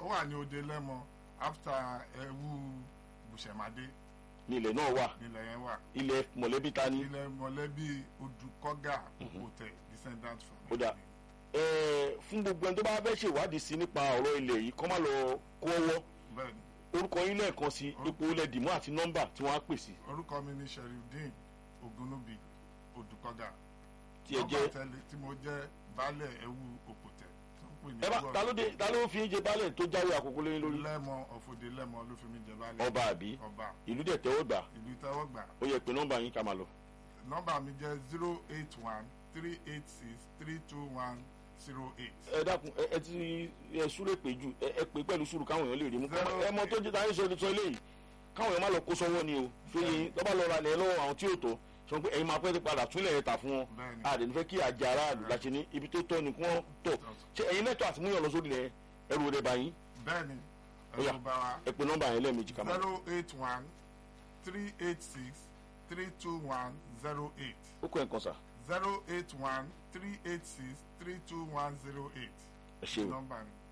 wà ní òde lẹ́mọ after ẹ̀wù bùsẹ̀mádé ní ilẹ̀ náà wà nílẹ̀ yẹn wà ilẹ̀ mọ̀lẹ́bí ta ni. ilẹ̀ mọ̀lẹ́bí odùkọ́gà òkòtẹ̀ descendant Ó dà. family. Ẹ, fún gbogbo ẹni tó bá fẹ́ ṣèwádìí sí nípa ọ̀rọ̀ ilẹ̀ yìí kọ́ má lọ kó ọwọ́ bẹ́ẹ̀ni orúkọ yín lẹ́ẹ̀kan sí ipò ilẹ̀ dìmú àti nọ́mbà tí wọ́n á pè sí orúkọ mi ni sherifdeen ogunubi odùkọ́gà tí ẹ Nọ́mbà jẹ́ tẹ́lẹ̀ tí mo jẹ́ baálẹ̀ ẹ̀wù òkòtẹ̀ tó ń pè ní ẹ bá Ẹ̀wù ta ló dé ta ló fi ń jẹ baálẹ̀ tó jáwé àkókò lóyún lórí lẹ́mọ ọ̀fọ̀dé lẹ́mọ ló fi mí jẹ baálẹ̀ ọba àbí ọba ìlú dẹ̀ tẹ́wọ́ gbà ìlú tẹ́wọ́gbà ó yẹ pé nọ́mbà yín ká máa lọ. nọ́mbà mi jẹ́ zero eight one three eight six three two one zero eight. ẹ dákun ẹ ẹ ti ẹ súré pé jù ẹ ẹ pé pẹ̀lú sùúrù káwọn èèyàn lè rí mú Zero ẹ mọ tó jẹ́ táyé sọ sọ eléyìí káwọn èèyàn má lọ kó sọ́wọ́ ni o fẹ́yìn lọ́ba lọ́ra lẹ̀ lọ́wọ́ àwọn tí ò tó sọ pé ẹ̀yin máa pẹ́ ti padà túnlẹ̀ ẹ̀ tà fún wọn Bẹ́ẹ̀ni. a lè ní fẹ́ kí àjẹ aráàlú láti ní ibi tó tọ́ ni kí wọ́n tọ̀ ṣé ẹ̀yin lẹ́tọ̀ àti múyàn lọ sórí rẹ̀ ẹrù rẹ̀ báyìí bẹ́ẹ̀ni Ó yá. ẹ̀rọ bá wa ẹ pé nọ́mbà yẹn lẹ́ẹ̀mejì ká máa lọ. zero eight one three eight six three two one zero eight ó kọ́ ẹ̀ kan sà zero eight one three eight six three two one zero eight ẹ ṣeun nọ́mbà mi.